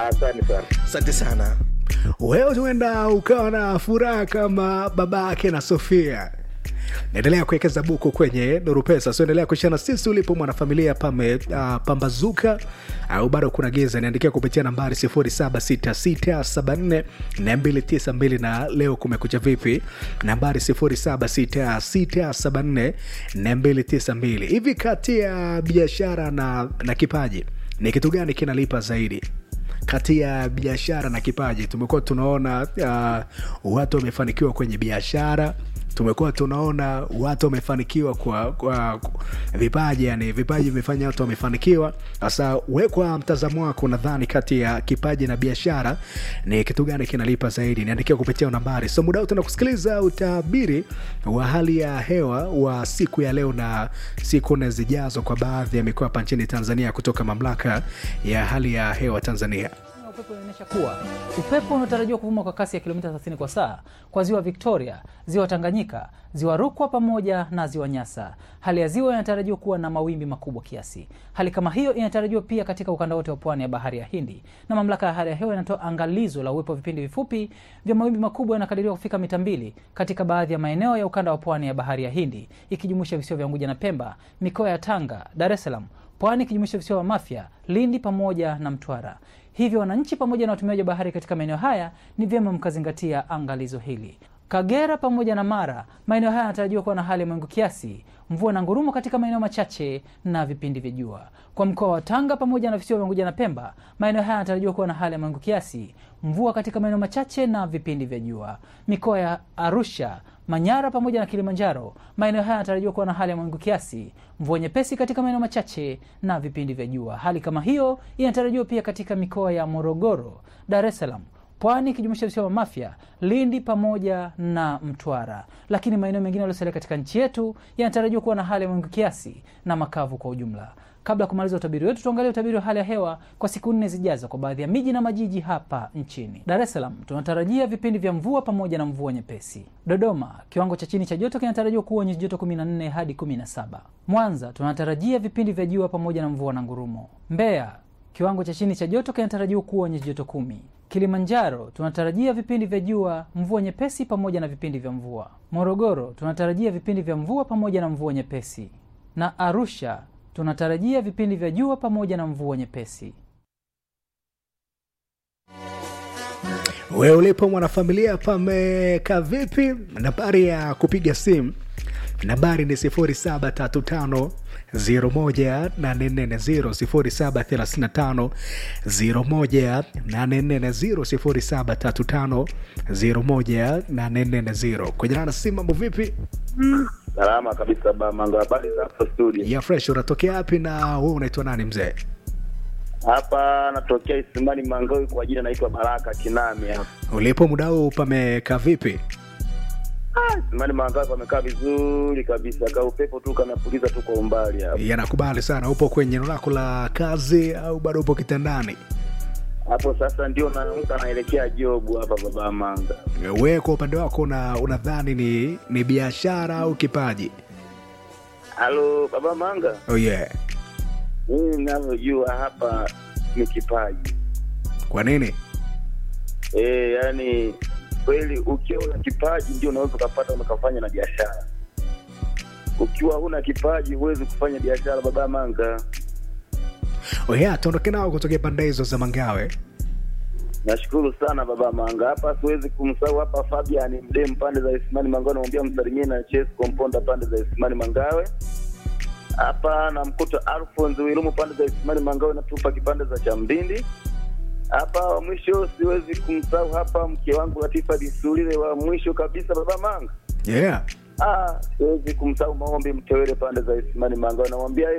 Asante sana. asante sana wewe huenda ukawa na furaha kama babake na sofia naendelea kuwekeza buku kwenye nuru pesa so endelea kuishana sisi ulipo mwanafamilia pame uh, pambazuka au bado kuna giza niandikia kupitia nambari 076674 na leo kumekucha vipi nambari 076674 hivi kati ya biashara na, na kipaji ni kitu gani kinalipa zaidi kati ya biashara na kipaji tumekuwa tunaona uh, watu wamefanikiwa kwenye biashara tumekuwa tunaona watu wamefanikiwa kwa, kwa, kwa vipaji yani vipaji vimefanya watu wamefanikiwa sasa we kwa mtazamo wako nadhani kati ya kipaji na biashara ni kitu gani kinalipa zaidi niandikia kupitia nambari so muda tuna kusikiliza utabiri wa hali ya hewa wa siku ya leo na siku nne zijazo kwa baadhi ya mikoa hapa nchini tanzania kutoka mamlaka ya hali ya hewa tanzania upepo unaonyesha kuwa upepo unatarajiwa kuvuma kwa kasi ya kilomita 30 kwa saa kwa ziwa victoria ziwa tanganyika ziwa rukwa pamoja na ziwa nyasa hali ya ziwa inatarajiwa kuwa na mawimbi makubwa kiasi hali kama hiyo inatarajiwa pia katika ukanda wote wa pwani ya bahari ya hindi na mamlaka ya hali ya hewa inatoa angalizo la uwepo wa vipindi vifupi vya mawimbi makubwa yanakadiriwa kufika mita mbili katika baadhi ya maeneo ya ukanda wa pwani ya bahari ya hindi ikijumuisha visiwa vya unguja na pemba mikoa ya tanga dar es salaam pwani ikijumuisha visiwa vya mafya lindi pamoja na mtwara hivyo wananchi pamoja na watumiaji wa bahari katika maeneo haya ni vyema mkazingatia angalizo hili kagera pamoja na mara maeneo haya yanatarajiwa kuwa na hali ya mawingu kiasi mvua na ngurumo katika maeneo machache na vipindi vya jua kwa mkoa wa tanga pamoja na visiwa vya unguja na pemba maeneo haya yanatarajiwa kuwa na hali ya mawingu kiasi mvua katika maeneo machache na vipindi vya jua mikoa ya arusha manyara pamoja na kilimanjaro maeneo haya yanatarajiwa kuwa na hali ya mawingu kiasi mvua nyepesi katika maeneo machache na vipindi vya jua hali kama hiyo inatarajiwa pia katika mikoa ya morogoro dar es salaam pwani ikijumuisha visiwa vya mafya lindi pamoja na mtwara lakini maeneo mengine yaliyosalia katika nchi yetu yanatarajiwa kuwa na hali ya mawingu kiasi na makavu kwa ujumla kabla ya kumaliza utabiri wetu tuangalie utabiri wa hali ya hewa kwa siku nne zijazo kwa baadhi ya miji na majiji hapa nchini dar es salaam tunatarajia vipindi vya mvua pamoja na mvua nyepesi dodoma kiwango cha chini cha joto kinatarajiwa kuwa nyuzi joto 14 hadi 17 mwanza tunatarajia vipindi vya jua pamoja na mvua na ngurumo mbeya kiwango cha chini cha joto kinatarajiwa kuwa nyuzi joto kumi kilimanjaro tunatarajia vipindi vya jua mvua nyepesi pamoja na vipindi vya mvua morogoro tunatarajia vipindi vya mvua pamoja na mvua nyepesi na arusha tunatarajia vipindi vya jua pamoja na mvua nyepesi wewe ulipo mwanafamilia pamekaa vipi nambari ya kupiga simu nambari ni 0735 01840 0735 01840 kwenye nana simu mambo vipi Salama kabisa Bamanga, habari za hapo studio? ya fresh unatokea wapi na wewe unaitwa nani mzee Hapa natokea Isimani Mangawi, kwa jina naitwa Baraka Kinami. hapa. ulipo muda huu pamekaa vipi Ah, Isimani Mangawi pamekaa vizuri kabisa, ka upepo tu kanapuliza tu kwa umbali hapa. yanakubali sana upo kwenye eneo lako la kazi au bado upo kitandani Hapo sasa ndio naamka naelekea jobu hapa baba Manga. wewe kwa upande wako una- unadhani ni ni biashara au kipaji Halo baba Manga, oh yeah mimi ninavyojua hapa ni kipaji kwa nini eh, yani kweli ukiwa una kipaji ndio unaweza ukapata ukafanya na biashara. Ukiwa huna kipaji huwezi kufanya biashara baba Manga. oh yeah tuondoke nao kutokea pande hizo za mangawe Nashukuru sana baba Manga. Hapa siwezi kumsahau hapa Fabian Mdem pande za Isimani Mangawe, namwambia msalimie na Ches Komponda pande za Isimani Mangawe. Hapa namkuta Alphonse Wilumu pande za Isimani Mangawe, natupa kipande za Chamdindi. Hapa wa mwisho siwezi kumsahau hapa mke wangu Latifa Disulile wa mwisho kabisa baba Manga. yeah Ah, siwezi kumsahau maombi mtewele pande za Isimani Mangawe, namwambia